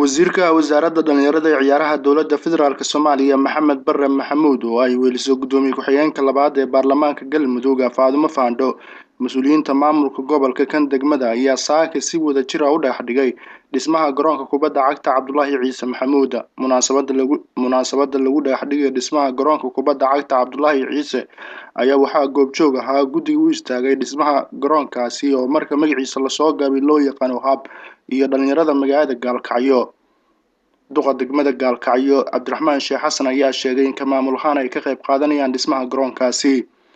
wasiirka wasaaradda dhalinyarada ee ciyaaraha dowladda federaalk soomaaliya maxamed bare maxamuud oo ay weliso guddoomiye ku-xigeenka labaad ee baarlamaanka galmudug faadumo faandho mas-uuliyiinta maamulka gobolka kan degmada ayaa saaka si wada jira u dhex dhigay dhismaha garoonka kubadda cagta cabdulaahi ciise maxamuud munaasabada lagu munaasabada lagu dhexdhigay dhismaha garoonka kubadda cagta cabdulaahi ciise ayaa waxaa goobjoog ahaa guddiga u istaagay dhismaha garoonkaasi oo marka magaciisa lasoo gaabay loo yaqaano hab iyo dhalinyarada magaalada gaalkacyo duqa degmada gaalkacyo cabdiraxmaan sheekh xasan ayaa sheegay in ka maamul ahaan ay ka qayb qaadanayaan dhismaha garoonkaasi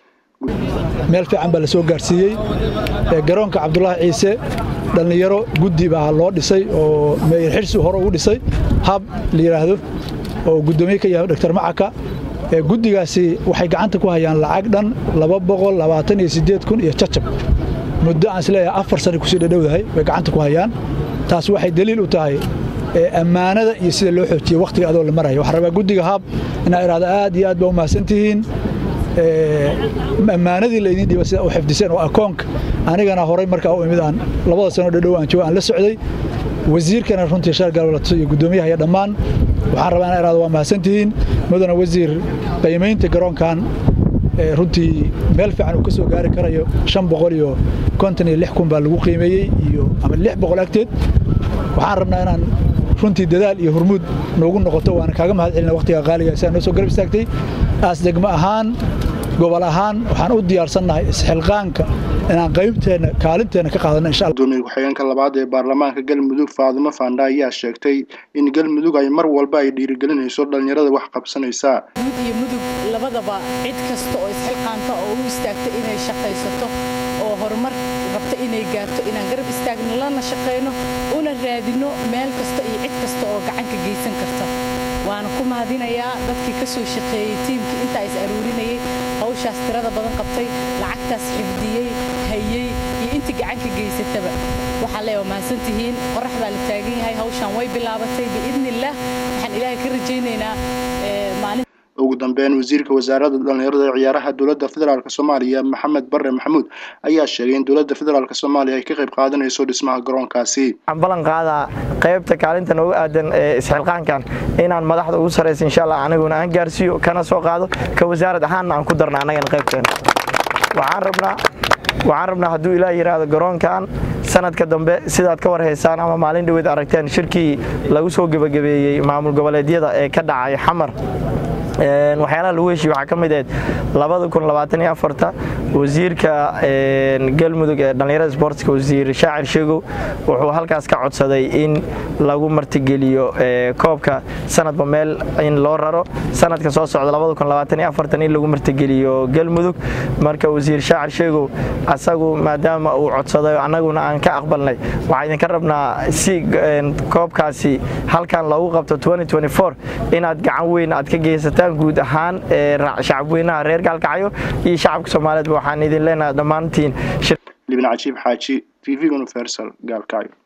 meel fiican baa la soo gaarsiiyey garoonka cabdulaahi ciise dhallinyaro guddi baa loo dhisay oo meeyar xirsi hore ugu dhisay hab la yidhaahdo oo guddoomiye ka yahay doctor macaka guddigaasi waxay gacanta ku hayaan lacag dhan laba boqol labaatan iyo siddeed kun iyo jajab muddo aan isleeyahay afar sano kusii dhadhowdahay bay gacanta ku hayaan taas waxay daliil u tahay ammaanada iyo sida loo xoojiye wakhtiga adoo la maraya waxaan rabaa guddiga hab inaa idhahda aad iyo aad baa u mahadsantihiin ammaanadii laydin dhiiba sida u xifdiseen oo akoonka anigana horay markaa u imid aan labada sano dhadhow aan joogo aan la socday wasiirkana runtii shar galwalato iyo guddoomiyaha iyo dhammaan waxaan rabaa inaa idhahdo waa mahadsantihiin mudana wasiir qiimaynta garoonkan runtii meel fiican uu ka soo gaari karayo shan boqol iyo konton iyo lix kun baa lagu qiimeeyey iyo ama lix boqol agteed waxaan rabnaa inaan runtii dadaal iyo hurmuud noogu noqoto waana kaaga mahad celina waqtiga qaaliga sidaa noo soo garab istaagtay aas degmo ahaan gobol ahaan waxaan u diyaarsannahay isxilqaanka inaan qaybteenna kaalinteenna ka qaadanno insha allah gudoomiye ku-xigeenka labaad ee baarlamaanka galmudug faadumo faandha ayaa sheegtay in galmudug ay mar walba ay dhiirigelinayso dhallinyarada wax qabsanaysa mud iyo mudug labadaba cid kasta oo isxilqaanta oo u istaagta inay shaqaysato oo horumar rabta inay gaarto inaan garab istaagno lana shaqayno una raadino meel kasta iyo cid kasta oo gacanka geysan karta waana ku mahadinayaa dadkii ka soo shaqeeyey tiimkii intaa is aruurinayey hawshaas tirada badan qabtay lacagtaas xifdiyey hayey iyo intii gacanka geysataba waxaa leeya mahadsantihiin qorax baa la taagan yahay hawshaan way bilaabatay biidnillaah waxaan ilaahay ka rajaynaynaa maalin ugu dambeyn wasiirka wasaaradda dhalinyarada ee ciyaaraha dowladda federaalk soomaaliya maxamed bare maxamuud ayaa sheegay in dowladda federaalk soomaaliya ay ka qayb qaadanayso dhismaha garoonkaasi waxaan ballan qaadaa qaybta kaalinta noogu aadan ee isxilqaankan inaan madaxda ugu saraysa insha allah aniguna aan gaarsiiyo kana soo qaado ka wasaarad ahaanna aan ku darna annagana qaybteena waxaan rabnaa waxaan rabnaa hadduu ilaah yidhaahdo garoonkan sanadka dambe sidaad ka war haysaan ama maalin dhaweed aragteen shirkii lagu soo gebagabeeyey maamul goboleedyada ee ka dhacay xamar waxyaalaha lagu heshiye waxaa ka mid ahayd labada kun labaatan iyo afarta wasiirka galmudug ee dhallinyarada sportska wasiir shaacir sheegow wuxuu halkaas ka codsaday in lagu martigeliyo koobka sanadba meel in loo raro sanadka soo socda labada kun labaatan iyo afartan in lagu martigeliyo galmudug marka wasiir shaacir sheegow asagu maadaama uu codsaday annaguna aan ka aqbalnay waxaa idinka rabnaa si koobkaasi halkan loogu qabto inaad gacan weyn aad ka geysataan guud ahaan shacabweynaha reer gaalkacyo iyo shacabka soomaaliyeedba waxaan idin leenahay dhammaantiin libin cajiib xaaji t v universal gaalkacyo